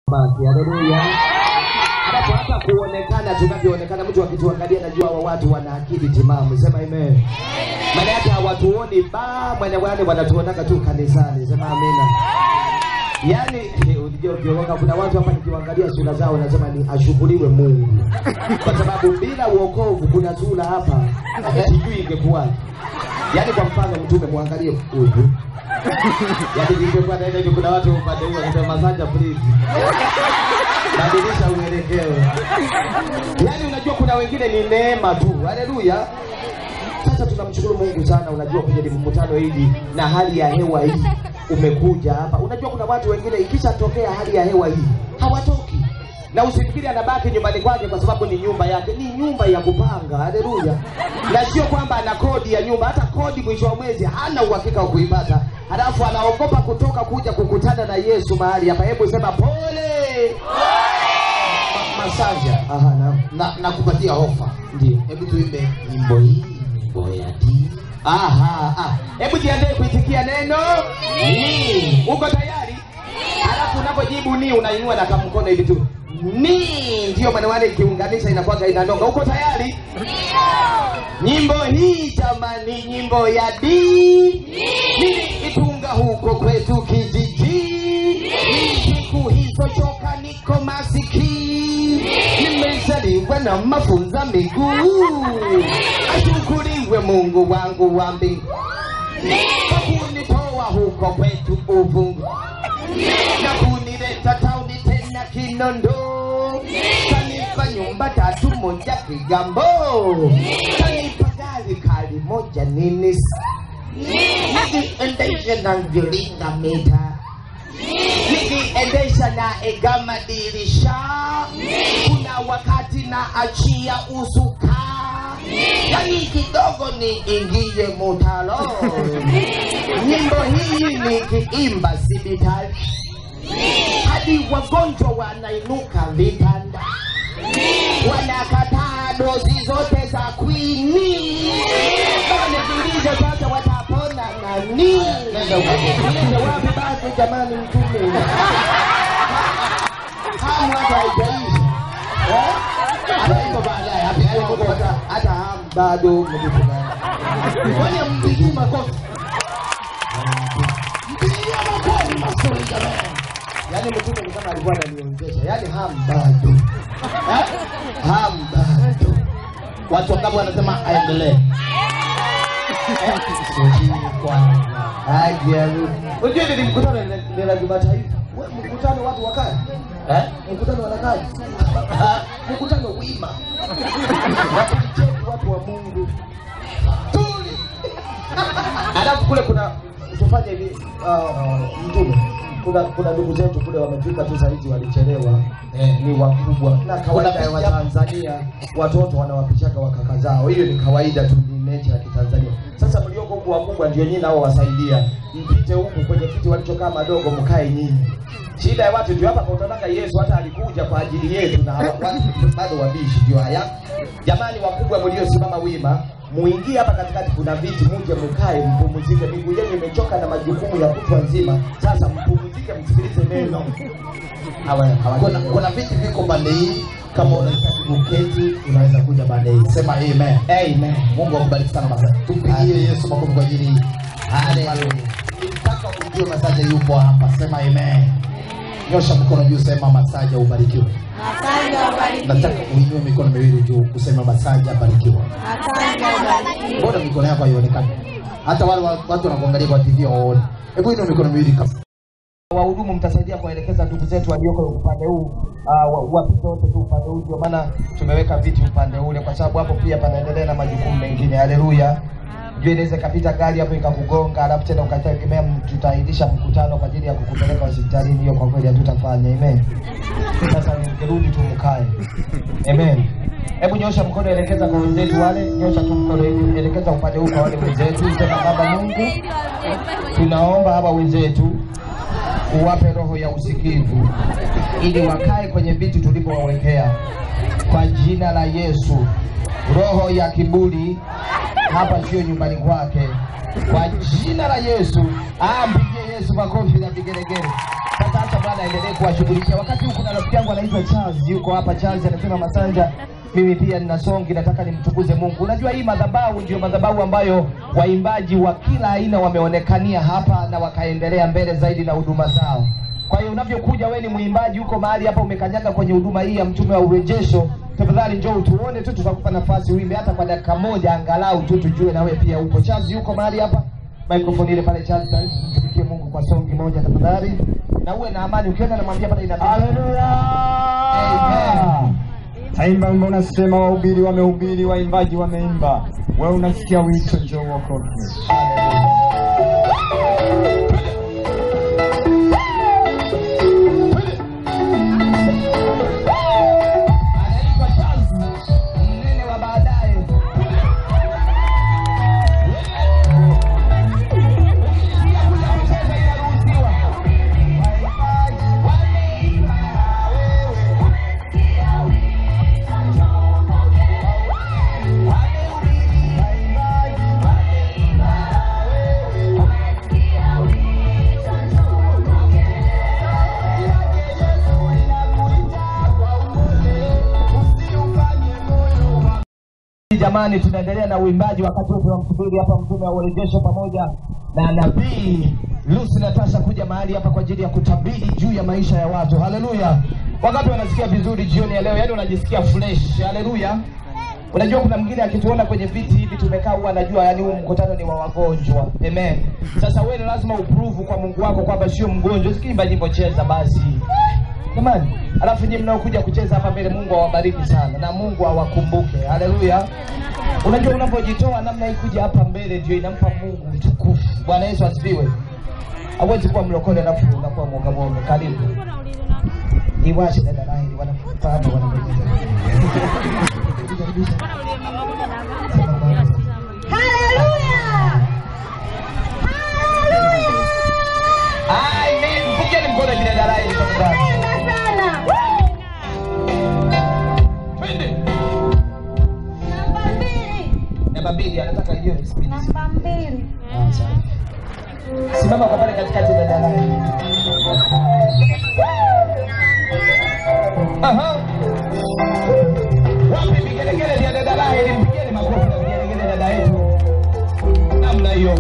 basi. Haleluya. Halafu hata kuonekana tunavyoonekana, mtu akituangalia najua hawa watu wana akili timamu. Sema amen. Maana yake hawatuoni ba mwenye wale wanatuonaka tu kanisani. Sema amina. Yaani eh, unajua ukiokoka, kuna watu hapa nikiwaangalia sura zao nasema ni ashukuriwe Mungu, kwa sababu bila uokovu kuna sura hapa sijui ingekuwaje. Yaani kwa mfano mtume muangalie huyu yaani ingekuwa na ile kuna watu upande huu wanasema masanja please badilisha uelekeo. Yaani unajua kuna wengine ni neema tu. Haleluya. Sasa tunamshukuru Mungu sana, unajua kwenye mkutano hili na hali ya hewa hii umekuja hapa. Unajua kuna watu wengine ikishatokea hali ya hewa hii hawatoki, na usifikiri anabaki nyumbani kwake kwa sababu ni nyumba yake, ni nyumba ya kupanga. Haleluya! Na sio kwamba ana kodi ya nyumba, hata kodi mwisho wa mwezi hana uhakika wa kuipata, halafu anaogopa kutoka kuja kukutana na Yesu mahali hapa. Hebu sema pole. Ma- Masanja Aha, naam. na nakupatia ofa. Ndio. Hebu tuimbe nyimbo hii, nyimbo ya dini. Aha, ah. Hebu jiandae kuitikia neno ni. Uko tayari? Alafu unapojibu ni unainua na kamkono hivi tu. Ni ndio maana wale ikiunganisha inakuwa inanonga. Uko tayari? Nyimbo hii jamani, nyimbo ya dini niliitunga huko kwetu kijiji. Siku hizo choka niko masikini, nimezaliwa na mafunza miguu. Ashukuriwe Mungu wangu wa mbingu kwa kunitoa huko kwetu uvungu na kunileta tauni tena Kinondo, kanipa nyumba tatu moja Kigambo, kanipa gari kali moja nini nikiendesha na mviringa mita nikiendesha na egama dirisha, kuna wakati na achia usuka, yani kidogo ni ingie mutalo. Nyimbo hii nikiimba sibitali hadi wagonjwa wanainuka vitanda, wanakataa dozi zote za kwini. Wanajiuliza sasa watapona nani? Nende wapi basi jamani, mtume hamu hata haijaisha Eh? Ataimba baadaye, hapo yaani Mungu hata hata hamu bado mjifungana. Ngoja mpigie makofi. Mpigie makofi mazuri jamani. Yaani mtume ni kama alikuwa ananiongeza, yaani hamu bado. Eh? Hamu bado. Watu wangapi wanasema aendelee? Unajua ile ni mkutano ni- ni la kimataifa. We, Mkutano watu wakae. Eh? Mkutano wanakaji. Mkutano wima. Wakicheki watu wa Mungu. Tuli. Alafu kule kuna tufanye hivi uh, mtume. Kuna kuna ndugu zetu kule wamefika tu saizi walichelewa. Eh. Ni wakubwa. Na kawaida ya Kuna picha- Watanzania watoto wanawapichaga wakaka zao. Hiyo ni kawaida tu ni nature ya Kitanzania. Sasa mlioko huku wakubwa ndio nyinyi nao wasaidia. Mpite huku kwenye kiti walichokaa madogo mkae nyinyi. Shida ya watu ndio hapa kwa utaona Yesu hata alikuja kwa ajili yetu na hawa- watu bado wabishi ndio haya. Jamani wakubwa mliosimama wima, muingie hapa katikati, kuna viti, muje mkae, mpumzike. Miguu yenu imechoka na majukumu ya kutwa nzima, sasa mpumzike, msikilize neno. Hawa hawa Kuna, kuna viti viko pande hii. Kama unahitaji kuketi, unaweza kuja pande hii. Sema amen. Amen. Mungu akubariki sana Masanja. Tumpigie Yesu makofi kwa ajili hii. Haleluya. Nitaka ujue Masanja yupo hapa. Sema amen. Nyosha mkono juu, sema Masanja ubarikiwe. Asante ubarikiwe. Nataka uinue mikono miwili juu, useme Masanja abarikiwe. Asante ubarikiwe. Mbona mikono yako haionekani? Hata wale wa- watu wanakuangalia kwa TV waone. Hebu inua mikono miwili kabisa. wahudumu mtasaidia kuwaelekeza ndugu zetu walioko upande huu uh, wapite wote tu upande huu. Ndio maana tumeweka viti upande ule, kwa sababu hapo pia panaendelea na majukumu mengine. Haleluya! Jua inaweza ikapita gari hapo ikakugonga, alafu tena ukategemea m- tutaahirisha mkutano kwa ajili ya kukupeleka hospitalini. Hiyo kwa kweli hatutafanya. Amen. Sasa nikirudi tu mkae. Amen. Hebu nyosha mkono, elekeza kwa wenzetu wale, nyosha tu mkono hivi, elekeza upande huu kwa wale wenzetu, sema Baba Mungu, tunaomba hawa wenzetu uwape roho ya usikivu ili wakae kwenye viti tulivyowawekea kwa jina la Yesu. Roho ya kiburi hapa sio nyumbani kwake, kwa jina la Yesu. Ah, mpigie Yesu makofi na vigelegele. Sasa acha Bwana aendelee kuwashughulikia. Wakati huu kuna rafiki yangu anaitwa Charles, yuko hapa. Charles anasema Masanja, mimi pia nina songi, nataka nimtukuze Mungu. Unajua hii madhabahu ndio madhabahu ambayo waimbaji wa kila aina wameonekania hapa na wakaendelea mbele zaidi na huduma zao. Kwa hiyo unavyokuja wewe ni mwimbaji huko mahali hapa umekanyaga kwenye huduma hii ya mtume wa urejesho, tafadhali njoo utuone tu, tutakupa nafasi uimbe hata kwa dakika moja angalau tu tujue na wewe pia uko. Charles yuko mahali hapa, microphone ile pale. Charles, tumikie Mungu kwa songi moja tafadhali, na uwe na amani. Ukienda namwambia pale ina Haleluya! Amen. Taimba wimbo unasema, wahubiri wamehubiri, waimbaji wameimba, wewe unasikia wito, njoo uokoke. anaitwa Charles, mnene wa baadaye. Ukisikia kuja kucheza inaruhusiwa. Waimbaji wameimba wewe. Wamehubiri, waimbaji wameimba wewe. Jamani, tunaendelea na uimbaji wakati wote tunamsubiri hapa mtume wa urejesho pamoja na nabii Lucy Natasha kuja mahali hapa kwa ajili ya kutabiri juu ya maisha ya watu. Haleluya! Wangapi wanasikia vizuri jioni ya leo? Yaani unajisikia fresh. Haleluya! Unajua kuna mwingine akituona kwenye viti hivi tumekaa huwa anajua yani huu mkutano ni wa wagonjwa. Amen. Sasa wewe ni lazima uprove kwa Mungu wako kwamba sio mgonjwa. Usikiimba nyimbo, cheza basi. Jamani, alafu nyinyi mnaokuja kucheza hapa mbele, Mungu awabariki sana na Mungu awakumbuke. Haleluya. Unajua unapojitoa namna hii kuja hapa mbele ndio inampa Mungu utukufu. Bwana Yesu asifiwe. Hawezi kuwa mlokole alafu unakuwa mwoga mwoga. Karibu. Iwashe dada naye wanafuata hapa wanamaliza. Amen. Mpigeni mkono kile dada yake tafadhali. Twende. Namba mbili anataka hiyo speed. Ah, sawa. Simama kwa pale katikati dada yake. Aha. Wapi vigelegele vya dada yake? Mpigeni makofi na vigelegele dada yetu. Namna hiyo.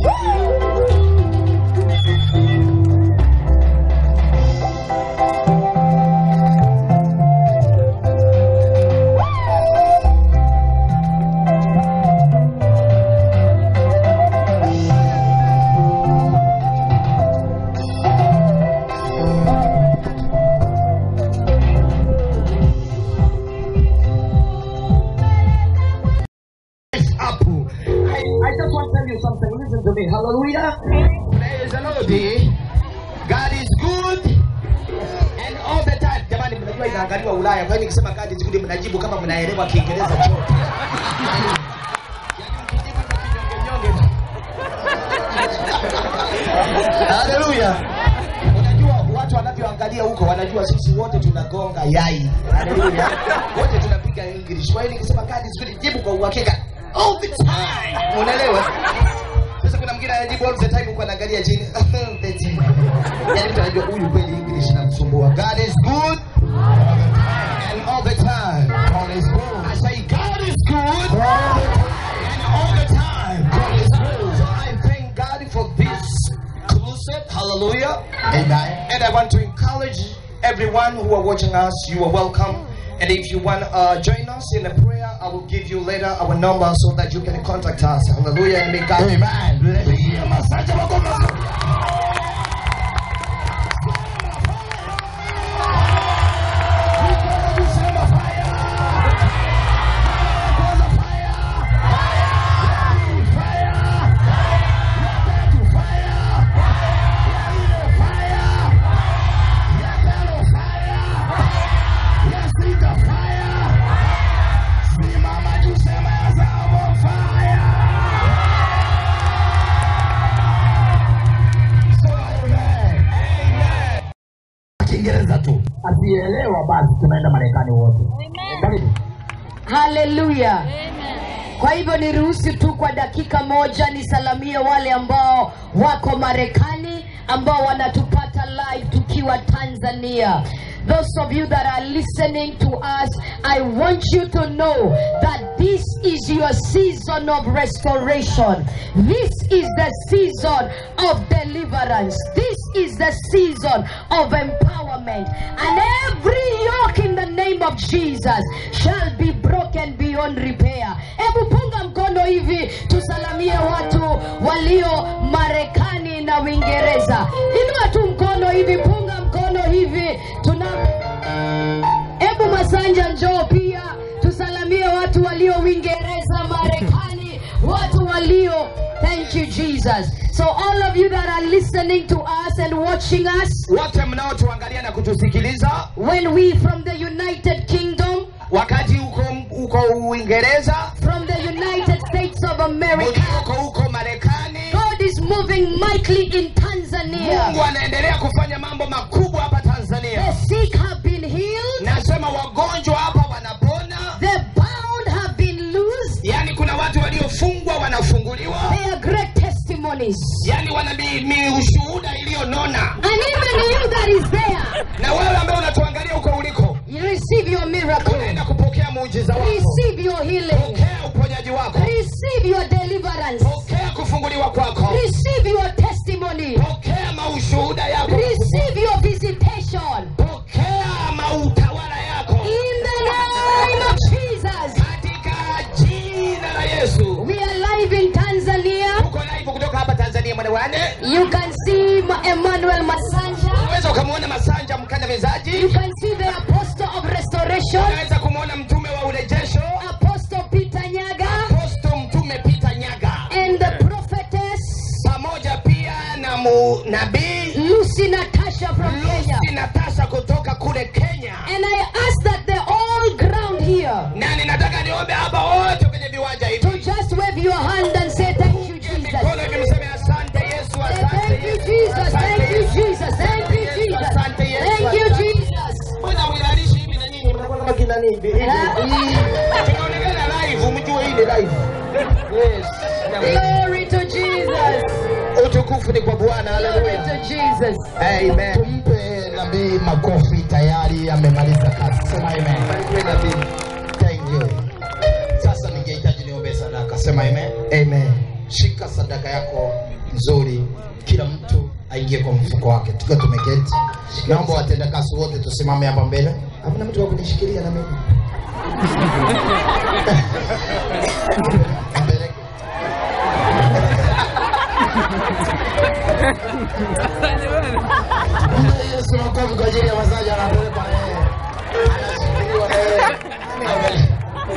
up. I, I just want to tell you something. Listen to me. Hallelujah. Praise the Lord. God is good and all the time. Jamani, mnajua inaangaliwa Ulaya. Kwa hiyo nikisema God is good mnajibu kama mnaelewa Kiingereza chote. Yaani mkijibu kwa kinyonge-nyonge. Hallelujah. Unajua watu wanavyoangalia huko wanajua sisi wote tunagonga yai. Hallelujah. Wote tunapiga English. Kwa hiyo nikisema God is good jibu kwa uhakika all the time. Unaelewa? Sasa kuna mwingine anajibu all the time huko anaangalia chini. The time. Yaani mtu anajua huyu kweli English inamsumbua. God is good and all the time. God is good. I say God is good and all the time. God is good. So I thank God for this crusade. Hallelujah. Amen. And I want to encourage everyone who are watching us, you are welcome. And if you want to uh, join us in a prayer, I will give you later our number so that you can contact us. Hallelujah. And may God Amen. Pigia Masanja makofi mazuri. Sema fire. Kwanza fire. Fire. Ya tatu fire. Ya nne fire. Ya tano fire. Ya sita fire. Simama juu sema ya saba fire. Kiingereza tu. Asielewa basi tunaenda Marekani wote. Karibu. haleluya kwa hivyo niruhusu tu kwa dakika moja nisalamie wale ambao wako marekani ambao wanatupata live tukiwa Tanzania. Those of you that are listening to us, I want you to know that this is your season of restoration. This is the season of deliverance. This is the season of empowerment. And every yoke in the name of Jesus shall be broken beyond repair. Hebu punga mkono hivi tusalamie watu walio Marekani na Uingereza. Inua tu mkono hivi, punga mkono hivi. Tuna Hebu Masanja njoo pia tusalamie watu walio Uingereza, Marekani, watu walio Thank you Jesus. So all of you that are listening to us and watching us wote mnaotuangalia na kutusikiliza when we from the United Kingdom, wakati uko uko uingereza from the United States of America, uko huko marekani God is moving mightily in Tanzania. mungu anaendelea kufanya mambo makubwa hapa The tanzania sick have been healed, nasema wagonjwa hapa wanapona the bound have been loosed. yaani kuna watu waliofungwa wanafunguliwa They are great testimonies. yaani wana mi, mi ushuhuda iliyonona And even you that is there, na wewe ambaye unatuangalia huko uliko you receive your miracle. unaenda kupokea muujiza wako Receive your healing. pokea uponyaji wako Receive your deliverance. pokea kufunguliwa kwako Receive your testimony. pokea maushuhuda yako Receive your visitation. pokea mautawala yako In the name of Jesus. katika jina la yesu We are live in Tanzania. uko live kutoka hapa tanzania mwanawane You can see Ma- Emmanuel Masanja. unaweza ukamwona masanja mkandamizaji You can see the apostle of restoration, unaweza kumwona mtume wa urejesho Apostle Peter Nyaga, aposto mtume pita nyaga and the prophetess pamoja pia na mu nabii Lucy Natasha from Kenya. lusi natasha kutoka kule kenya And I ask that the all ground here na ninataka niombe hapa wote kwenye viwanja to hivi just wave your hand and say thank you, Jesus. mikono hivi mseme asante yesu Say, asante thank you, yesu Jesus. asante Thank you, yesu Jesus. Thank you, Jesus. Asante Yesu, Thank you, asante. Jesus. mbona mwilalishi hivi na nyinyi mnakuwa kama kina nini hivi hivi Ah. tunaonekana live mjue hii ni live yes Glory to Jesus. utukufu ni kwa bwana Glory haleluya to Jesus. amen tumpe nabii makofi tayari amemaliza kazi sema amen Barikiwe nabii. thank you sasa ningehitaji niombe sadaka sema amen amen shika sadaka yako nzuri kila mtu aingie kwa mfuko wake tukiwa tumeketi naomba watendakazi wote tusimame hapa mbele hamna mtu wa kunishikilia na mimi Mpeleke. Mpe Yesu makofi kwa ajili ya masaji anapelekwa na yeye. Anashikiliwa na yeye. Amen.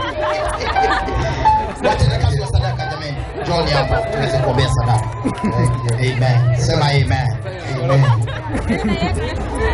Watendakazi wa sadaka jamani, John hapa tuweze kuombea sadaka. Amen. Sema amen. Amen.